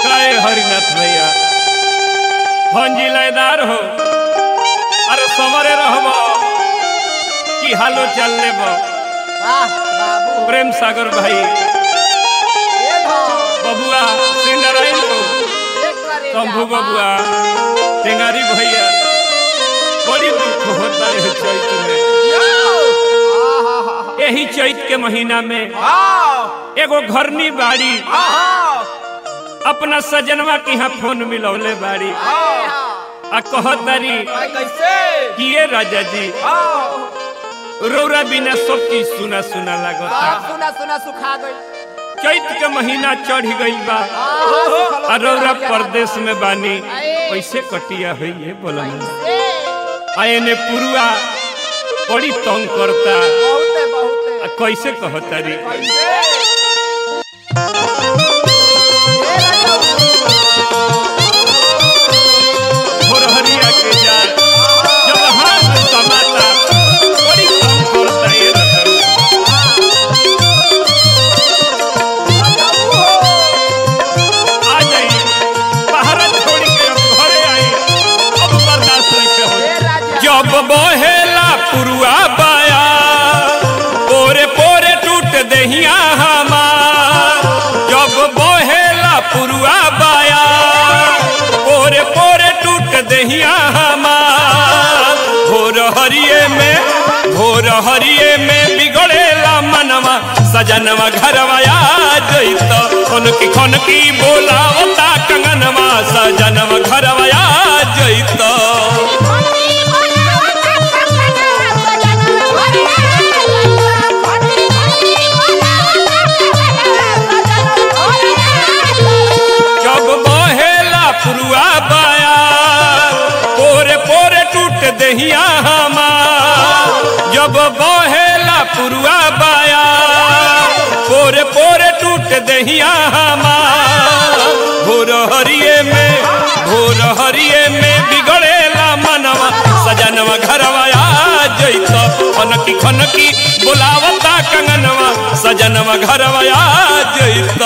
काय हरिनाथ भैया भंजी लयदार हो अरे समरे रहब कि हालो चल लेब वाह बाबू प्रेम सागर भाई ये धर बबुआ श्री नारायण को एक करे शंभू जा, बबुआ टेंगारी भैया बड़ी दुख होता है चैत में आहा, यही चैत के महीना में हाँ, एगो घरनी बाड़ी हाँ, अपना सजनवा के यहाँ फोन मिलौले बाड़ी हाँ, आ कहतारी कैसे किए राजा जी हाँ, रौरा बिना सब चीज सुना सुना लागता सब सुना सुना सुखा गई चैत के महीना चढ़ गई बा आहा, सुखल आ रौरा होते परदेश में बानी आए। कैसे कटिया हुई है बोला कैसे? आए ने पुरुआ बड़ी तंग करता बहुते बहुते आ कैसे कहतारी कैसे? ये रजौ, भोरहरिया के जाल जब हाथ समाता बड़ी तंग करता ये रतन आ जाई बाहर छोड़ के अब घरे आई अब बर्दाश्त नहीं हो ये राजा, जब बहेला पुरुआ बाया पोरे पोरे टूट दहिया हमार जब बहेला पुरुआ बाया पोरे पोरे टूट दहिया हमार भोर हरिये में भोर हरिये में बिगड़ेला मनवा सजनवा घरवा आ जइत खनकी खनकी बोलावता कंगनवा सजनवा घरवा आ जइत जब बहेला पुरुआ बाया पोरे पोरे टूट दहिया हमार जब बहेला पुरुआ बाया पोरे पोरे टूट दहिया हमार भोर हरिये में भोर हरिये में बिगड़ेला मनवा सजनवा घरवा आ जइत खनकी खनकी बोलावता कंगनवा सजनवा घरवा आ जइत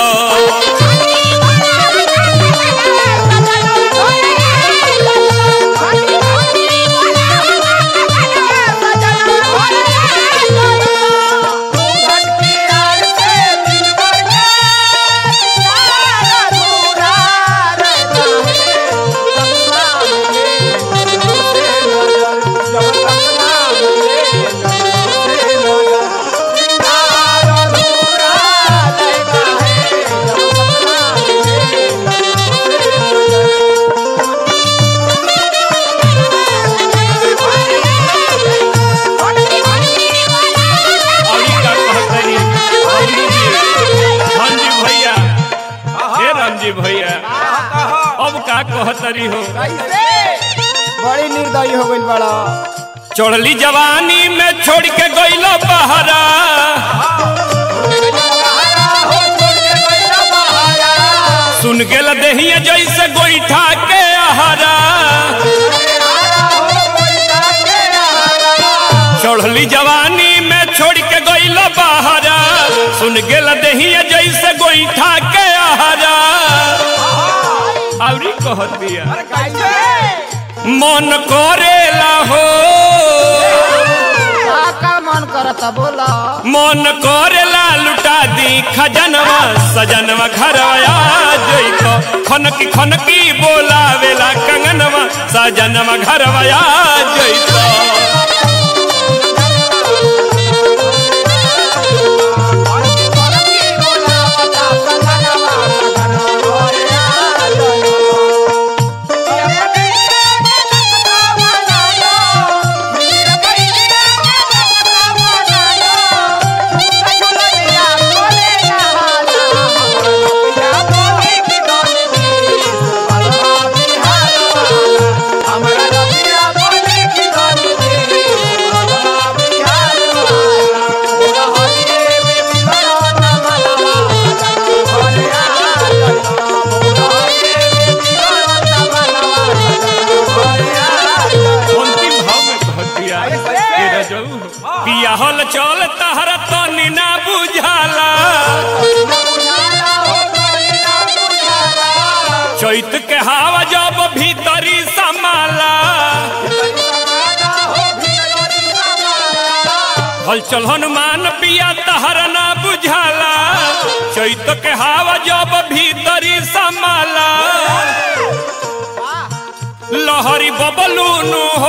धरती आर से दिल भर के सारा दूरा रहता है। सपना में, से नजर, जब सपना में, से नजर, सारा दूरा रहता है। जब सपना में, से नजर, अभी का कहतनी अभी जी धनजी भैया हे रामजी भैया अब का कहतरी हो कैसे बड़ी निर्दयी हो गई बड़ा चढ़ली जवानी में छोड़ के गइलो बहरा सुन गेल देहिया जैसे गोईठा के आहारा चढ़ली जवानी में छोड़ के गइलो बहरा सुन गेल देहिया जैसे गोईठा के आहारा आवरी कहतिया मन करेला हो मन करता बोला मन करेला लुटा दी खजनवा सजनवा घरवा जइतो खनकी खनकी बोलावेला कंगनवा सजनवा घरवा जइतो हमारा रबिया बोले की चैत के हवा जब भीतरी समाला हलचल हनुमान पिया तहर ना बुझाला चैत के हवा जब भीतरी समाला लहरी बबलूनु हो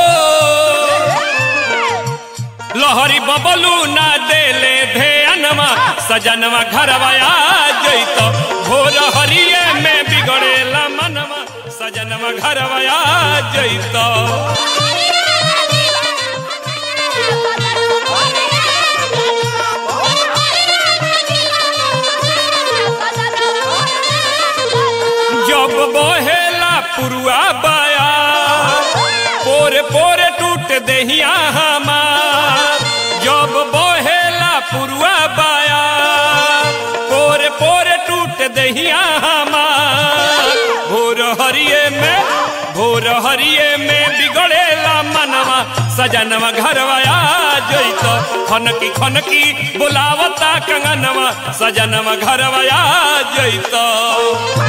लहरी बबलू ना देले धेनवा सजनवा घरवा आ जैत भोर हरिये में बिगड़ेला मनवा सजनवा घरवा आ जैत जब बहेला पुरुआ बाया पोरे पोरे टूट दहिया हमार जब बहेला पुरुआ बाया पोरे पोरे टूट दहिया हमार भोर हरिये में भोर हरिये में बिगड़ेला मनवा सजनवा घरवा आ जैत खनकी खनकी बुलावता कंगनवा सजनवा घरवा आ जैत